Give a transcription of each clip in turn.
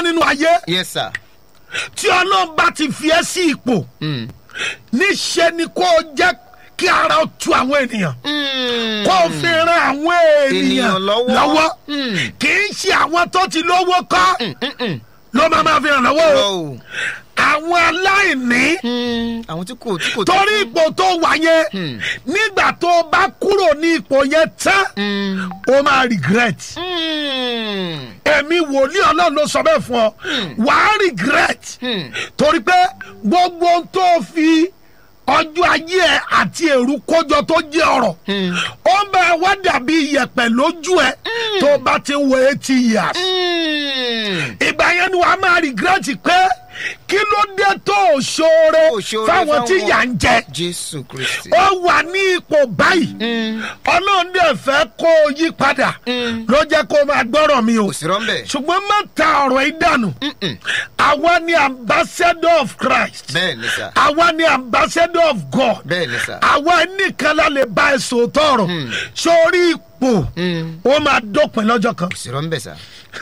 nínú ayé yes sir. tí ọlọ́run bá ti fi ẹ́ sí ipò Mm. níṣẹ́ ni kó o jẹ́ kí ara ó tu àwọn ènìyàn Mm. kó o fi ran àwọn ènìyàn Ènìyàn lọ́wọ́. lọ́wọ́ Mm. kì í ṣe àwọn tó ti lówó kọ́ Mm, mm, mm. ló máa máa fi ràn lọ́wọ́ o Wow. àwọn aláìní Mm. àwọn tí kò tí kò torí ipò tó wà yẹn Hmm. nígbà tó o bá kúrò ní ipò yẹn tán Mm. o máa regret Mm. èmi wòlíì ọlọ́run ló sọ bẹ́ẹ̀ fún ọ wàá regret Hmm. torí pé gbogbo ohun tó o fi ọjọ́ ayé ẹ àti èrú kójọ tó jẹ́ ọ̀rọ̀ Hmm. ó ń bẹ wá dàbí iyẹ̀pẹ̀ lójú ẹ tó o bá ti ń wo eighty years Mm. ìgbà yẹn ni wàá máa regret pé kí ló dé tó o ṣoore Ó ṣoore fáwọn tí fáwọn- yà ń jẹ jésù kristi. ó wà ní ipò báyìí Mm. ọlọ́run dẹ̀ fẹ́ kó o yí padà Mm. ló jẹ́ kó o máa gbọ́rọ̀ mi o kò sí rọ́ńbẹ́. ṣùgbọ́n má ta ọ̀rọ̀ yìí dànù Mm-mm. àwa ni ambassador of Christ bẹ́ẹ̀ ni sà. àwa ni ambassador of God bẹ́ẹ̀ ni sà. àwa nìkan la lè bá ẹ sòótọ́ ọ̀rọ̀ Mm. sórí ipò Mm. ó máa dópin lọ́jọ́ kan kò sí rọ́ńbẹ́ sà.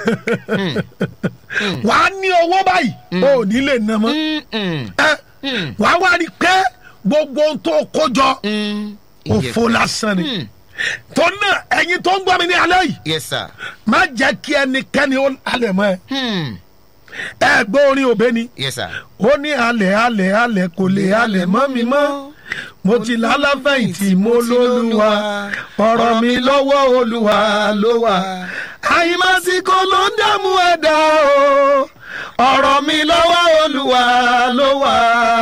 wàá ní owó báyìí o ò ní lè ná mọ́ Mm-mm. ẹ Mm. wàá wá rí i pé gbogbo ohun tó kó jọ Mm. òfo lásán ni Mm. tó náà ẹ̀yin tó ń gbọ́ mi ní alẹ́ yìí yes sir. má jẹ́ kí ẹnikẹ́ni ó halẹ̀ mọ́ ẹ Mm. ẹ gbọ́ orin òbẹ́ ni yes sir. ó ní halẹ̀ halẹ̀ halẹ̀ kò lè halẹ̀ mọ́ mi mọ́ mo ti lálàfẹ̀yìntì mo lólúwa ọ̀rọ̀ mi lọ́wọ́ olúwa ló wà àyìnbásíkò ló ń dààmú ẹ̀dá o ọ̀rọ̀ mi lọ́wọ́ olúwa ló wà.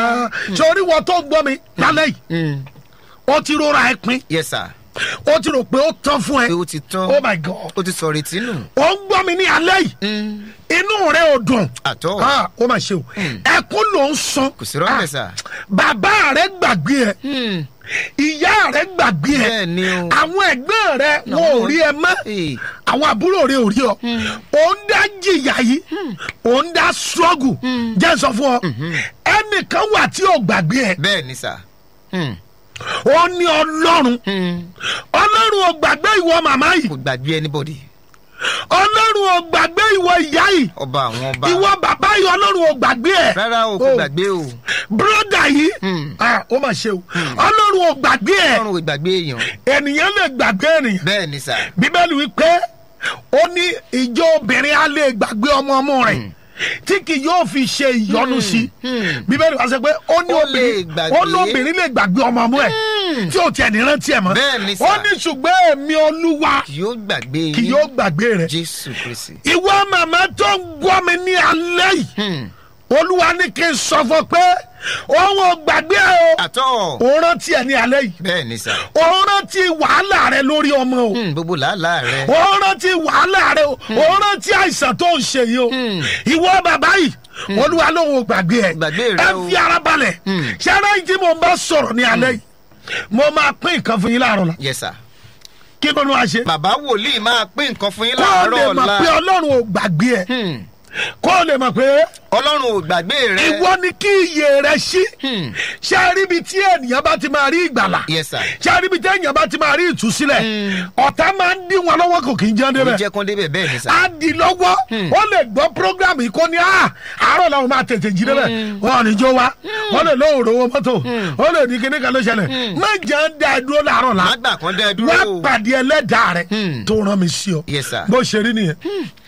sórí wọn tó ń gbọ́ mi lálẹ́ yìí Mm. ó ti rọra ẹ pin yes sir. ó ti rò pé ó tán fún ẹ pé ó ti tán. oh my god ó ti sọ retí nù. ó ń gbọ́ mi ní alẹ́ yìí Mm. inú rẹ ò dùn àtọ́. Ah, ó mà ṣe o ẹkún ló ń sun kò sí rọ́ńbẹ́ sà. bàbá rẹ gbàgbé ẹ Mm. ìyá rẹ gbàgbé ẹ bẹ́ẹ̀ ni o. àwọn ẹgbẹ́ rẹ wọn ò rí ẹ mọ́ Hey. àwọn àbúrò rẹ ò rí ọ ò ń dá jìyà yìí ò ń dá struggle jẹ́ n sọ fún ọ ẹnìkan wà tí ò gbàgbé ẹ bẹ́ẹ̀ ni sà. Mm. ó ní ọlọ́run Mm. ọlọ́run ò gbàgbé ìwọ màmá yìí kò gbàgbé anybody. ọlọ́run ò gbàgbé ìwọ ìyá yìí ọba àwọn ọba. ìwọ bàbá yìí ọlọ́run ò gbàgbé ẹ rárá o kò Oh. gbàgbé o. bróda yìí Hmm. ah, ó mà ṣe o ọlọ́run ò gbàgbé ẹ ọlọ́run ò gbàgbé èèyàn. ènìyàn lè gbàgbé ènìyàn bẹ́ẹ̀ ni sà. bíbélì wípé ó ní ìjọ obìnrin á lè gbàgbé ọmọ ọmọ rẹ̀ tí kì yóò fi ṣe ìyọnu sí i hmm. bíbélì wá sọ pé ó ní Ó lè obìnrin gbàgbé. ó ní obìnrin lè gbàgbé ọmọ ọmọ ẹ̀ tí ò tiẹ̀ ní rántí ẹ̀ mọ́ Bẹ́ẹ̀ ni sà. ó ní ṣùgbọ́n èmi olúwa kì yóò gbàgbé yín. kì yóò gbàgbé rẹ̀ jésù kristi. ìwọ màmá tó ń gbọ́ mi ní alẹ́ yìí Hmm. olúwa ní kí n sọ fún ọ pé òun ò gbàgbé ẹ o àtọ́. òun rántí ẹ ní alẹ́ yìí bẹ́ẹ̀ ni sà. òun rántí wàhálà rẹ lórí ọmọ o Hmm, gbogbo làálàá rẹ. òun rántí wàhálà rẹ o òun rántí àìsàn tó ń ṣe yìí o ìwọ bàbá yìí olúwa lòun ò gbàgbé ẹ Gbàgbé rẹ ẹ o. fi ara balẹ̀ ṣẹ́ra yìí tí mo bá sọ̀rọ̀ ní alẹ́ yìí mo máa pín nǹkan fún yín láàárọ̀ la yes sir. kí ló ní wàá ṣe bàbá wòlíì máa pín nǹkan fún yín kó o lè láàárọ̀ mọ̀ pé ọ̀la. ọlọ́run ò gbàgbé ẹ Hmm. kó o lè mọ̀ pé ọlọ́run ò gbàgbé rẹ. ìwọ ni kí iyè rẹ ṣí Hmm. ṣé a rí ibi tí ènìyàn bá ti máa rí ìgbàlà yes sir. ṣé a rí ibi tí ènìyàn bá ti máa rí ìtúsílẹ̀ ọ̀tá máa ń dín wọn lọ́wọ́ kò kì í jẹun kò débẹ̀ jẹ́ kán débẹ̀ bẹ́ẹ̀ ni sà. á di lọ́wọ́ ó lè gbọ́ program yìí kó ní à àárọ̀ làwọn máa tètè jí débẹ̀ wọn ò ní jó wa wọ́n lè lóhùn rówó mọ́tò ó lè ní kíní kan ló ṣẹlẹ̀ má jẹ́ ń dá ẹ dúró láàárọ̀ la má gbà kán dẹ́ dúró wá o. pàdé ẹlẹ́dàá rẹ tó rán mi sí ọ Yes, sir. bó ṣe rí nìyẹn.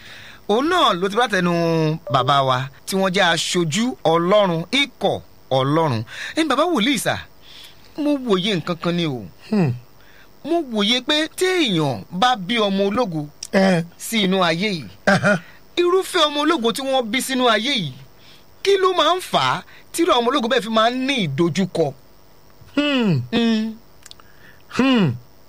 òun náà ló ti bá tẹnu bàbá wa tí wọ́n jẹ́ aṣojú ọlọ́run ikọ̀ ọlọ́run ẹni bàbá wòlíì sà mo wòye nǹkan kan ni o Hmm. mo wòye pé téèyàn bá bí ọmọ ológo ẹ sí inú ayé yìí ẹhán. irúfẹ́ ọmọ ológo tí wọ́n bí sínú ayé yìí kí ló máa ń fà á tí irú ọmọ ológo bẹ́ẹ̀ fi máa ń ní ìdojúkọ. Hmm. Mm, Hmm.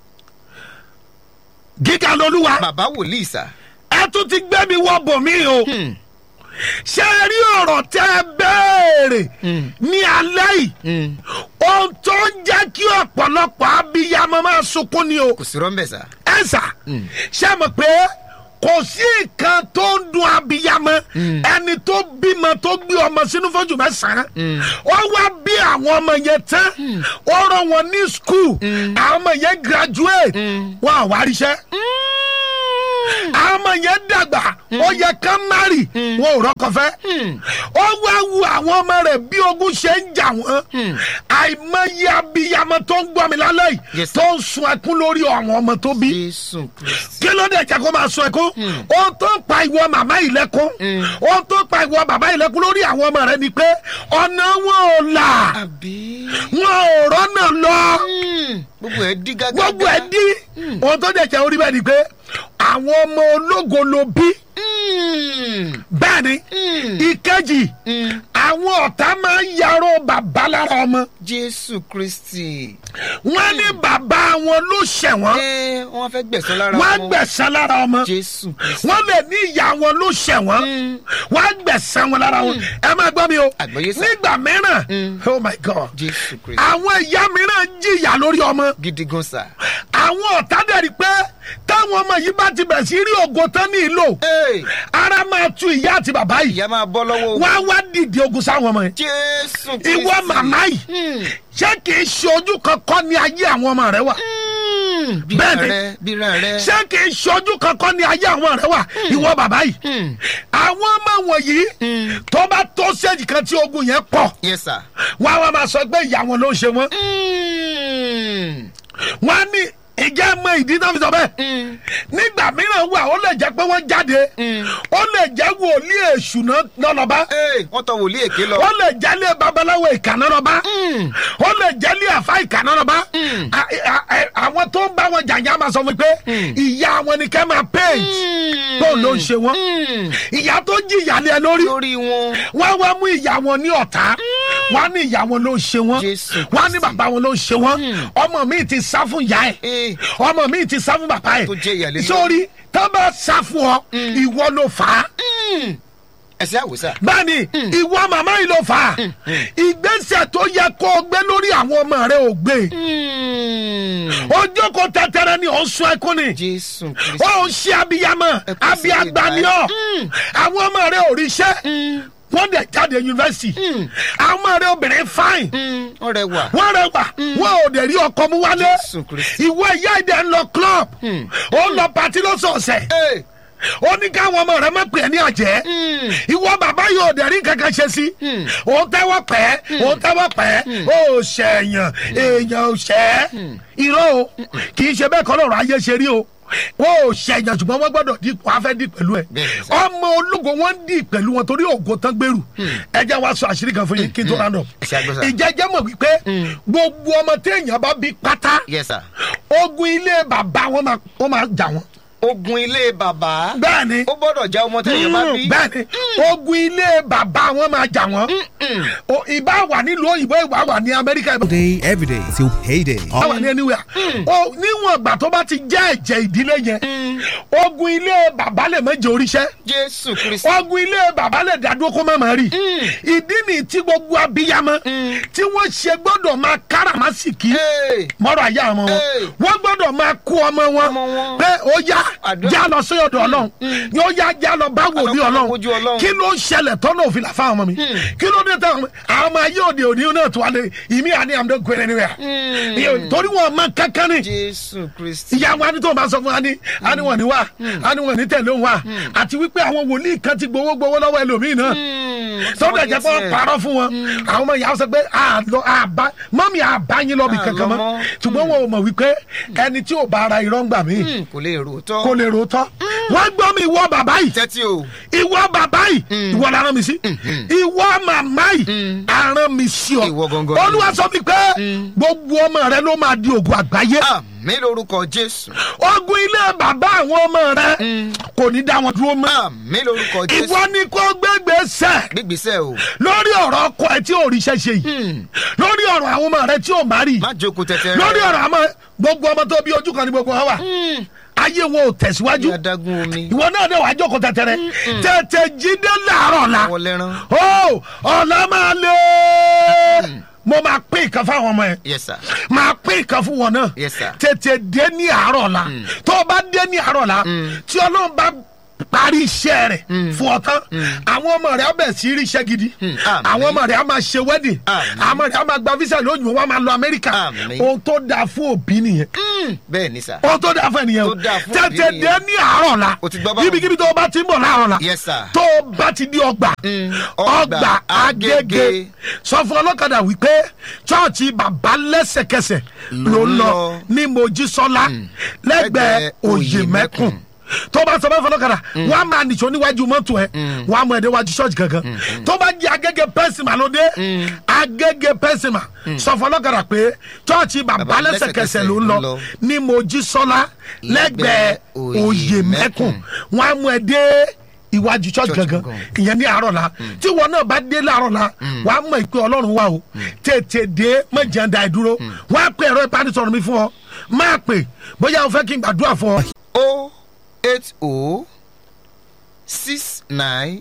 gíga lolúwa bàbá wòlíì sà. ẹ tún ti gbé mi wọ bòmí o Hmm, ṣé ẹ rí ọ̀rọ̀ tẹ́ ẹ béèrè Hmm. ní alẹ́ yìí mm, ohun tó ń jẹ́ kí ọ̀pọ̀lọpọ̀ abiyamọ máa sunkún ni o kò sí rọ́ńbẹ̀ sà. ẹ sà ṣé mọ̀ pé kò sí nǹkan tó ń dun abiyamọ ẹni tó bímọ tó gbé ọmọ sínú fọ́jú mẹ́sàn-án ó wá bí àwọn ọmọ yẹn tán ó rán wọn ní skul àwọn ọmọ yẹn graduate wọn àwáríṣẹ́ àwọn ọmọ yẹn dàgbà ó yẹ ká márì wọn ò rọ́kọ fẹ́ ó wá wu àwọn ọmọ rẹ̀ bí ogun ṣe ń jà wọ́n àìmọye abiyamọ tó ń gbọ́ mi lálẹ́ yìí Yes, sir. tó ń sun ẹkún lórí àwọn ọmọ tó bí jésù kristi. kí ló dé jẹ́ kó máa sun ẹkún ohun tó ń pa ìwọ màmá yìí lẹ́kún ohun tó ń pa ìwọ bàbá yìí lẹ́kún lórí àwọn ọmọ rẹ ni pé ọ̀nà wọn ò là àbí. wọn ò rọ́nà lọ gbogbo ẹ dí gágá. gbogbo ẹ dí ohun tó dẹ̀ jẹ́ orí bẹ́ẹ̀ ni pé àwọn ọmọ ológo ló bí bẹ́ẹ̀ ni ìkejì àwọn ọ̀tá máa ń yarọ bàbá lára ọmọ jésù kristi. wọn ní bàbá wọn ló ṣẹ̀wọ̀n ẹ wọn fẹ́ gbẹ̀sán lára wọn á wọn. gbẹ̀san lára ọmọ jésù kristi. wọn lè ní ìyá wọn ló ṣẹ̀wọ̀n wọn á gbẹ̀san wọn lára wọn ẹ máa gbọ́ mi o Àgbọ́yé sà. nígbà mìíràn oh my god jésù kristi. àwọn ìyá mìíràn jìyà lórí ọmọ gidi gan sa. àwọn ọ̀tá dẹ̀ rí pé táwọn ọmọ yìí bá ti bẹ̀rẹ̀ sí rí ògo tán ní ìlò Hey, ara máa tu ìyá àti bàbá yìí ìyá máa bọ́ lọ́wọ́ ogun. wọ́n á wá dìde ogun sáwọn ọmọ yẹn jésù kristi. ìwọ màmá yìí ṣé kì í ṣe ojú kankan ní ayé àwọn ọmọ rẹ wà bíra bẹ́ẹ̀ ni. rẹ bíra rẹ. ṣé kì í ṣe ojú kankan ní ayé àwọn rẹ wà ìwọ bàbá yìí àwọn ọmọ wọ̀nyí tó bá tó séjì kan tí ogun yẹn pọ̀ yes sir. wọ́n á wá máa sọ pé ìyá wọn ló ń ṣe wọ́n wọ́n á ní ìjà mọ ìdí náà fi sọ bẹ́ẹ̀ nígbà mìíràn wà ó lè jẹ́ pé wọ́n jáde ó lè jẹ́ wòlíì èṣù náà lọ́lọ́ba Hey, wọ́n tọ wòlíì èké lọ. ó lè jẹ́lé babaláwo ìkànnà lọ́ba ó lè jẹ́lé àfa ìkànnà lọ́ba A- a- a- àwọn tó ń bá wọn jàǹjà máa sọ fún mi pé ìyá wọn ni kẹ́ máa paint tó ló ń ṣe wọn ìyá tó jìyà lé ẹ lórí lórí wọn. wọ́n wá mú ìyá wọn ní ọ̀tá wọ́n á ní ìyá wọn ló ń ṣe wọ́n Jésù wọ́n á ní bàbá wọn ló ń ṣe wọ́n ọmọ mi ti sá fún ìyá ẹ̀ Hey, ọmọ mi ti sá fún bàbá ẹ̀ Tó jẹ́ ìyá lé lórí. sórí tó bá sá fún ọ ìwọ ló fà á ẹsẹ̀ àwòsà. bẹ́ẹ̀ni ìwọ màmá yìí ló fà á ìgbésẹ̀ tó yẹ kó o gbé lórí àwọn ọmọ rẹ ò gbé ojú kò tẹtẹrẹ ni ò ń sun ẹkún ni jésù kristi. ó ń ṣe abiyamọ Ẹ kú sí abiyagba ni ọ ìgbà. àwọn ọmọ rẹ ò ríṣẹ́ wọ́n dẹ̀ jáde yunifásitì àwọn ọmọ rẹ obìnrin fáìn ọ̀rẹ́ wà. wọ́n rẹwà wọ́n ò dẹ̀ rí ọkọ mú wálé Jésù Kristi. ìwọ ìyá ìdẹ ń lọ club ó ń lọ pati lọ́sọ̀ọ̀sẹ̀ Hey, ó ní káwọn ọmọ rẹ má pè é ní àjẹ́ ìwọ bàbá yóò dẹ̀ rí kankan ṣe sí òun tẹ́wọ́ pẹ́ òun tẹ́wọ́ pẹ́ ó ṣẹ̀yàn èèyàn ò ṣẹ́ irọ́ o kì í ṣe bẹ́ẹ̀ kọ́ lọ́rọ̀ ayé ṣe rí o wọ́n ò ṣẹ̀yàn ṣùgbọ́n wọ́n gbọ́dọ̀ di wọ́n á fẹ́ di pẹ̀lú ẹ̀ Bẹ́ẹ̀ ni sà. ọmọ ológo wọ́n ń di pẹ̀lú wọn torí ògo tán gbèrú ẹ jẹ́ wá sọ àṣírí kan fún yín kí n tó rán lọ Ẹ ṣe àgbẹ̀ sà. ìjẹ́jẹ́ mọ̀ wípé gbogbo ọmọ téèyàn bá bí pátá yes sir. ogun ilé bàbá wọn máa wọn máa jà wọn ogun ilé bàbá. bẹ́ẹ̀ ni ó gbọ́dọ̀ já ọmọ tẹ̀yìn bá bí. bẹ́ẹ̀ ni ogun ilé bàbá wọn máa jà wọn O, ìbá wà nílùú òyìnbó ìbá wà ní amẹ́ríkà ìbá day, every day till payday. wà ní anywhere o níwọ̀n ìgbà tó bá ti jẹ́ ẹ̀jẹ̀ ìdílé yẹn ogun ilé bàbá lè méje oríṣẹ́ jésù kristi. ogun ilé bàbá lè dádúró kó má má rí ìdí ni tí gbogbo abiyamọ tí wọ́n ṣe gbọ́dọ̀ máa káràmásìkì Hey, mọ́rọ̀ ayé àwọn wọn Hey. wọ́n gbọ́dọ̀ máa kó ọmọ wọn Ọmọ wọn. pé ó yá Àdúrà. já lọ sí ọ̀dọ̀ ọlọ́run ni ó yá já lọ bá wòlíì Àlọ́ ọlọ́run kojú Ọlọ́run. kí ló ń ṣẹlẹ̀ tọ́nà òfin là fáwọn ọmọ mi kí ló dé táwọn ọmọ- àwọn ọmọ ayé òde òní náà tó wà lé ìmí àní àmì gbẹrẹ níwẹ̀ torí wọn mọ kankan ni jésù kristi. ìyá wa ni tó máa sọ fún wa ni a ní wọn ní wa a ní wọn ní tẹ̀lé òun wa àti wípé àwọn wòlíì kan ti gbowó gbowó lọ́wọ́ ẹlòmíì náà sọ́dọ̀ ẹ̀jẹ̀ pé wọ́n parọ́ fún wọn àwọn ọmọ ìyá sọ pé àlọ́ àbá mọ́mí àbáyín lọ́bì À, kankan mọ́ lọ́mọ́. ṣùgbọ́n wọn ò mọ̀ wípé ẹni tí ò bá ara irọ́ ń gbà mí kò lè rò tọ́. kò lè rò ó tọ́ wọ́n gbọ́ mi ìwọ bàbá yìí tẹ́tí o. ìwọ bàbá yìí ìwọ la rán mi sí ìwọ màmá yìí arán mi sí ọ Ìwọ gangan. olúwa sọ mi pé gbogbo ọmọ rẹ ló máa di ògùn àgbáyé àmì lórúkọ jésù. ogun ilé bàbá àwọn ọmọ rẹ kò ní dá wọn dúró mọ́ àmì lórúkọ jésù. ìwọ ni kò gbégbèsè gbígbísẹ̀ o. lórí ọ̀rọ̀ ọkọ ẹ tí ò ríṣẹ́ ṣe yìí lórí ọ̀rọ̀ àwọn ọmọ rẹ tí ò má rí má jókòó tẹ̀tẹ̀ rẹ. lórí ọ̀rọ̀ àwọn gbogbo ọmọ tó bí ojú kan ní gbogbo wọn wà ayé wọn ò tẹ̀síwájú ní adágún omi. ìwọ náà dẹ̀ wá jókòó tẹ̀tẹ̀rẹ̀ tètè jíde láàárọ̀ la wọ́n lẹ́rán. ó ọ̀la máa lé mo máa pín nǹkan fáwọn ọmọ yẹn yes sir. máa pín nǹkan fún wọn náà Yes, sir. tètè dé ní àárọ̀ la tó o bá dé ní àárọ̀ la tí ọlọ́run bá parí iṣẹ́ rẹ̀ fún ọ tán àwọn ọmọ rẹ̀ á bẹ̀ sí rí iṣẹ́ gidi àmín. àwọn ọmọ rẹ̀ á máa ṣe wedding Àmín. àwọn ọmọ rẹ̀ á máa gba visa lóyún wọn á máa lọ amẹ́ríkà Àmín. ohun tó dáa fún òbí nìyẹn Mm, bẹ́ẹ̀ ni sà. ohun tó dáa fún ẹnìyẹn o Tó dáa fún òbí tètè nìyẹn. dé ní àárọ̀ la O ti gbọ́ báwọn. ibikíbi tó o bá ti ń bọ̀ láàárọ̀ la Yes, sir. tó o bá ti di ọgbà Mm, ọgbà ọgbà agége Agége. sọ fún ọlọ́kadà wípé chọ́ọ̀chì bàbá lẹ́sẹ̀kẹsẹ̀ ló ń lọ ní mojísọ́lá lẹ́gbẹ̀ẹ́ òye mẹ́kùn tó bá sọ bẹ́ẹ̀ fọlọ́kadà wọ́n á máa nìṣó níwájú mọ́tò ẹ̀ wọ́n á mọ ẹ̀dẹ́ wájú ṣọ́ọ̀ṣì kankan tó bá jẹ́ agége pẹ́sìmà ló dé agége pẹ́sìmà sọ fún ọlọ́kadà pé chọ́ọ̀chì bàbá Bàbá lẹ́sẹ̀kẹsẹ̀ ló ń lọ lọ ní mojísọ́lá lẹ́gbẹ̀ẹ́ òye mẹ́kùn wọ́n á mú ẹ dé iwájú church Church gangan gangan. ìyẹn ní àárọ̀ la tí wọn náà bá dé láàárọ̀ la wàá mọ̀ ìpè ọlọ́run wa o tètè dé mọ̀jẹ̀ǹda ìdúró wàá pè ẹ̀rọ ìbánisọ̀rọ̀ mi fún ọ máa pè bóyá o fẹ́ kí n gbàdúrà fún ọ. o eight o six nine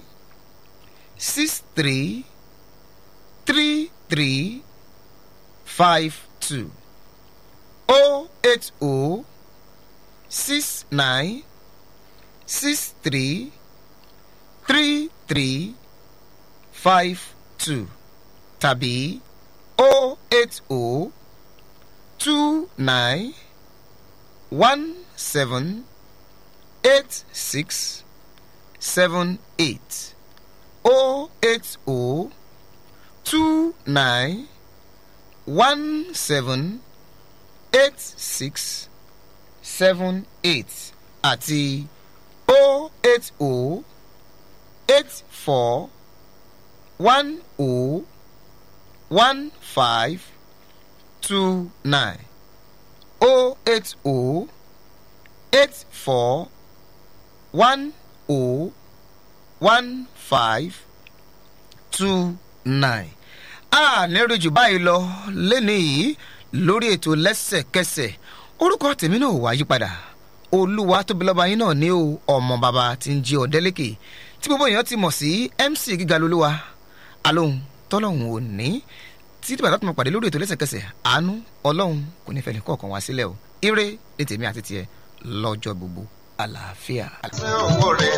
six three three three five two o eight o six nine six three three three five two tàbí o eight o two nine one seven eight six seven eight o eight o two nine one seven eight six seven eight àti o eight o eight four one o one five two nine o eight o eight four one o one five two nine. a nírú jù báyìí lọ lẹ́nu yìí lórí ètò lẹ́sẹ̀kẹsẹ̀ orúkọ tèmi náà wá yípadà olúwa tóbi lọ́ba yín náà ní o ọmọ bàbá tí ń jí ọ̀dẹ́lẹ́kẹ̀ tí gbogbo èèyàn ti mọ̀ sí mc gíga lolúwa alóhùn tọ́lọ́hùn ò ní tí bàtà tó máa pàdé lórí ètò lẹ́sẹ̀kẹsẹ̀ àánú ọlọ́run kò ní fẹ́ẹ́ kọ̀ọ̀kan wá sílẹ̀ o ire ní tèmi àti tiẹ̀ lọ́jọ́ gbogbo àlàáfíà.